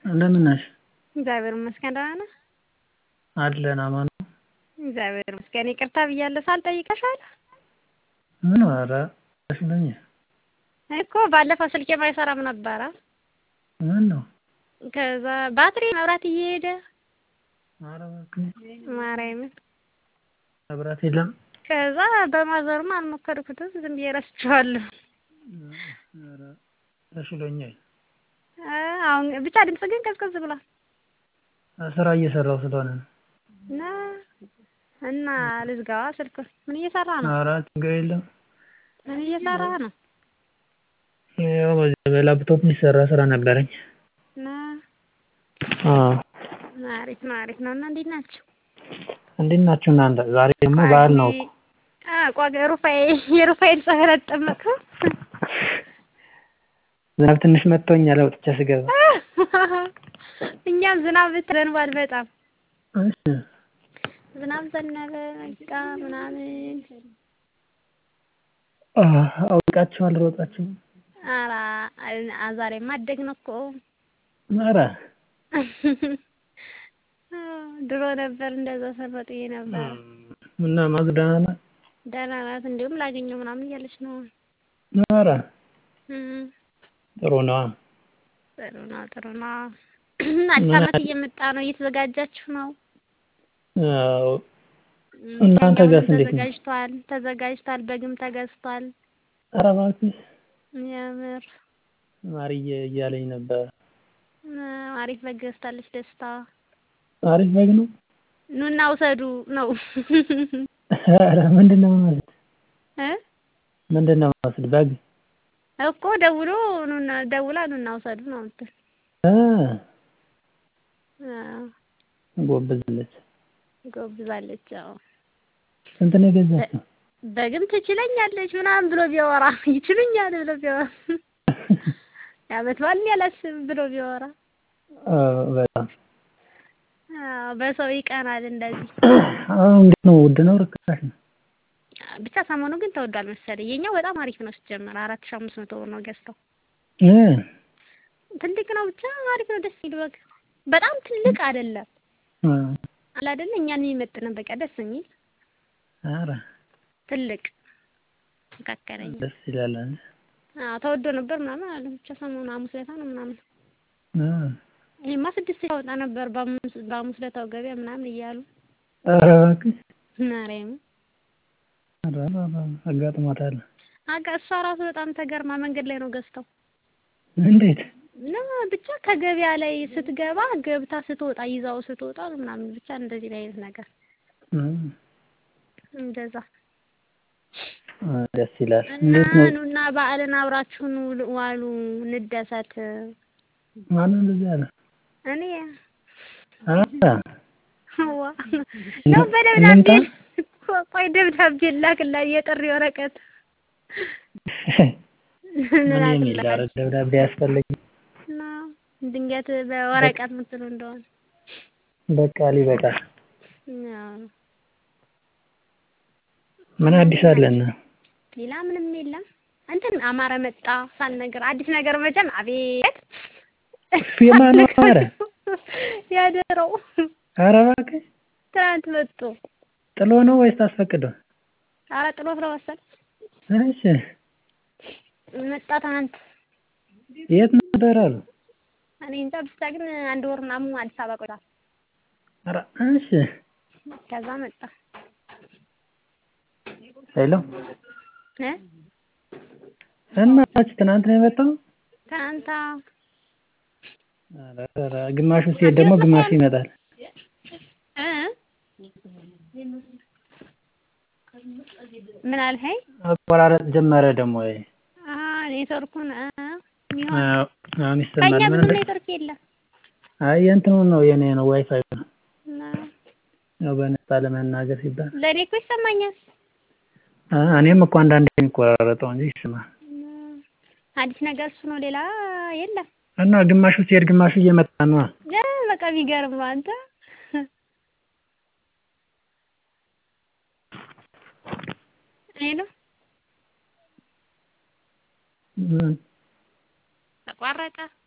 እንደምን ነሽ? እግዚአብሔር ይመስገን ደህና ነህ? አለን አማን ነው። እግዚአብሔር ይመስገን። ይቅርታ ብያለሁ ሳልጠይቅሽ አለ ምን ኧረ ብለኝ እኮ ባለፈው ስልኬም አይሰራም ነበረ። ምን ነው? ከዛ ባትሪ መብራት እየሄደ ኧረ እባክህ ማርያምን መብራት የለም። ከዛ በማዘሩም አልሞከርኩትም ዝም ብዬ ረስቼዋለሁ። ኧረ ተሽሎኛል። አሁን ብቻ ድምጽ ግን ቀዝቀዝ ብሏል። ስራ እየሰራሁ ስለሆነ ነው። እና እና ልዝጋዋ ስልኩን። ምን እየሰራ ነው? ኧረ ችግር የለም። ምን እየሰራ ነው? ያው በዚህ በላፕቶፕ የሚሰራ ስራ ነበረኝ። እና አዎ አሪፍ ነው አሪፍ ነው። እና እንዴት ናችሁ? እንዴት ናችሁ እናንተ? ዛሬ ደግሞ በዓል ነው እኮ። ቋገ ሩፋኤል የሩፋኤል ፀበል አትጠመቅም? ዝናብ ትንሽ መጥቶኛል ወጥቼ ስገባ። እኛም ዝናብ ዘንቧል በጣም እሺ ዝናብ ዘነበ በቃ ምናምን። አውቃችሁ አልሮጣችሁ? ኧረ ዛሬማ አደግን እኮ። ኧረ ድሮ ነበር እንደዛ ስንሮጥ ነበር። እና ማዘር ደህና ናት? ደህና ናት። እንዲሁም ላገኘው ምናምን እያለች ነው። ኧረ እም፣ ጥሩ ነዋ። ጥሩ ነው ጥሩ ነው። አዲስ ዓመት እየመጣ ነው። እየተዘጋጃችሁ ነው? አዎ እናንተ ጋርስ እንዴት ነው? ተዘጋጅቷል ተዘጋጅቷል። በግም ተገዝቷል። ኧረ እባክሽ የምር ማርዬ እያለኝ ነበር። አሪፍ በግ ገዝታለች ደስታ። አሪፍ በግ ነው። ኑና ውሰዱ ነው ኧረ ምንድን ነው የምመስል? እ ምንድን ነው የምመስል? በግ እኮ ደውሎ ኑና ደውላ ኑና ውሰዱ ነው የምትል። እ አዎ ጎብዛለች። ጎብዛለች። አዎ ስንት ነው የገዛችው? በግም ትችለኛለች ምናምን ብሎ ቢያወራ ይችሉኛል ብሎ ቢያወራ የዓመት በዓል ያላስብ ብሎ ቢያወራ አዎ በጣም አዎ በሰው ይቀናል እንደዚህ። አሁን እንዴት ነው? ውድ ነው ርካሽ ነው? ብቻ ሰሞኑ ግን ተወዷል መሰለኝ። የኛው በጣም አሪፍ ነው ሲጀመር አራት ሺህ አምስት መቶ ብር ነው ገዝተው። እ ትልቅ ነው ብቻ አሪፍ ነው ደስ የሚል በግ። በጣም ትልቅ አይደለም እ አለ አይደለ እኛን የሚመጥነን በቃ ደስ የሚል ኧረ ትልቅ መካከለኛ። ደስ ይላል። አዎ ተወዶ ነበር ምናምን አለ ብቻ ሰሞኑ ሐሙስ ዕለት ነው ምናምን እ ይሄማ ስድስት ሺህ ያወጣ ነበር በሐሙስ በሐሙስ ዕለታው ገበያ ምናምን እያሉ ኧረ እባክሽ ማርያም ኧረ አጋጥሟታል። አጋ እሷ ራሱ በጣም ተገርማ መንገድ ላይ ነው ገዝተው እንዴት? እና ብቻ ከገበያ ላይ ስትገባ ገብታ ስትወጣ ይዛው ስትወጣ ምናምን ብቻ እንደዚህ አይነት ነገር እ እንደዛ እ ደስ ይላል። እና እንዴት ነው? ኑና በዓልን አብራችሁን ውሉ- ዋሉ እንደሰት። ማነው እንደዚህ ያለ? እኔ ኧረ ዋ ነው በደብዳቤ ልምጣ? ቆይ ደብዳቤ ላክላት የጥሪ ወረቀት ምን የሚል ኧረ ደብዳቤ አያስፈልግም። እና ድንገት በወረቀት ምትሉ እንደሆነ በቃ ሊበቃል። አዎ። ምን አዲስ አለና? ሌላ ምንም የለም። እንትን አማረ መጣ ሳልነግር አዲስ ነገር መቼም አቤት የማን አማረ? ያደረው ኧረ እባክሽ ትናንት መጡ። ጥሎ ነው ወይስ ታስፈቅደው? ኧረ ጥሎት ነው መሰል እሺ መጣ ትናንት። የት ነበር አሉ? እኔ እንጃ ብቻ ግን አንድ ወር ምናምን አዲስ አበባ ቆይቷል። ኧረ እሺ ከዛ መጣ ሄሎ እ እና አንቺ ትናንት ነው የመጣው? ትናንት ኧረ ኧረ ግማሹ ሲሄድ ደግሞ ግማሹ ይመጣል። እ ምን አልኸኝ? መቆራረጥ ጀመረ ደግሞ ይሄ። አ ኔትወርኩን እ ይሆን አዎ አሁን ይሰማል። ከእኛ ምን ብዙ እንደ ኔትወርክ የለም። አይ የእንትኑ ነው የኔ ነው ዋይፋይ ነው። እና ያው በነፃ ለመናገር ሲባል ለእኔ እኮ ይሰማኛል። አ እኔም እኮ አንዳንዴ የሚቆራረጠው እንጂ ይሰማል። እና አዲስ ነገር እሱ ነው፣ ሌላ የለም። እና ግማሹ ሲሄድ ግማሹ እየመጣ ነው። እ በቃ ቢገርም ነው አንተ ሄሎ ምን ተቋረጠ።